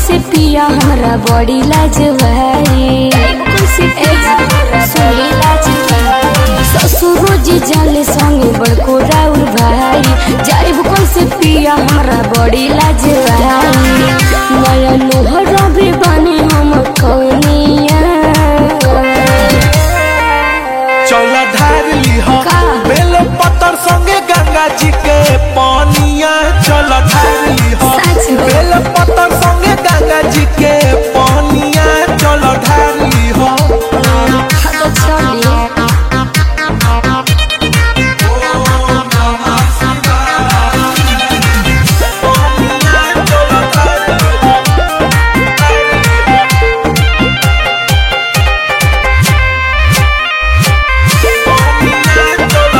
कैसे पिया हमरा बड़ी लाज भाई सुनी लाज ससुरो जी जाले संगे बड़को राउर भाई जाइब कैसे पिया हमरा बड़ी लाज भाई नया लोहरा भी बने हम कौनिया चौला ढार लीह का? बेल पत्थर संगे गंगा जी के पानिया चल ढार लीह सच में? बेल पत्थर संगे गंगा जी के पानिया चल ढार लीह हाँ तो चलिए पानिया चल ढार लीह पानिया चल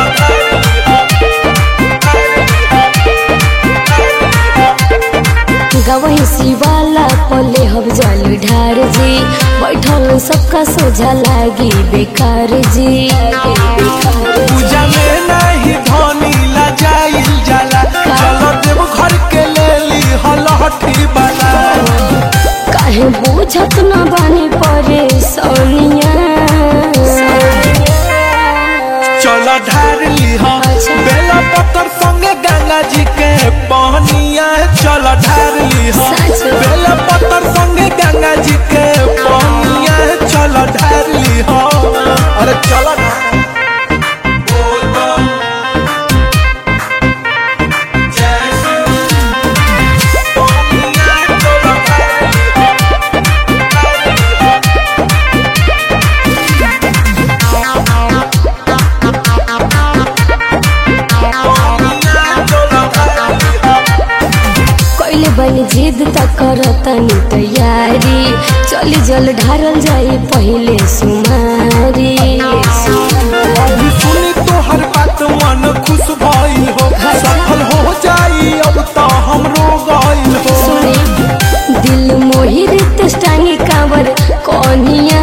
गवही शिवाला पले हम जल ढार जी बैठल सबका सोझा लागी बेकार जी पूजा में नहीं धनी ला जाइल जाला चलो देव घर के ले ली हलहठी बना काहे बुझत न बानी परे सोनिया चलो ढार लीह अच्छा। बेला पत्थर संगे गंगा जी के पहनिया चलो ढार लीह सच में? बेला पत्थर संगे गंगा जी के पहनिया चलो ढार लीह अरे चलो ना बोल बम। जय श्री पहनिया चलो ढार लीह। पहनिया चलो ढार लीह। कैले बनी जिद त करतनी तैयारी चली जल ढारल जाई पहिले सुमारी अभी सुनी तो हर बात मन खुश भइल हो सफल हो जाई अब तो हमरो गइल हो सुने दिल मोहि रित टांगी कांवर कौनिया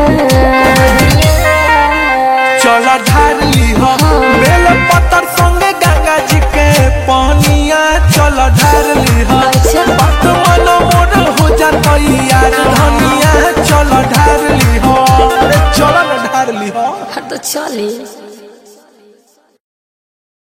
चल ढार लीह बेल पत्थर संगे गंगा जी के पानिया चल ढार लीह अच्छा। बात मन मोर हो जातई यार धनिया चल ढार लीह अरे चल न ढार लीह हाँ तो चले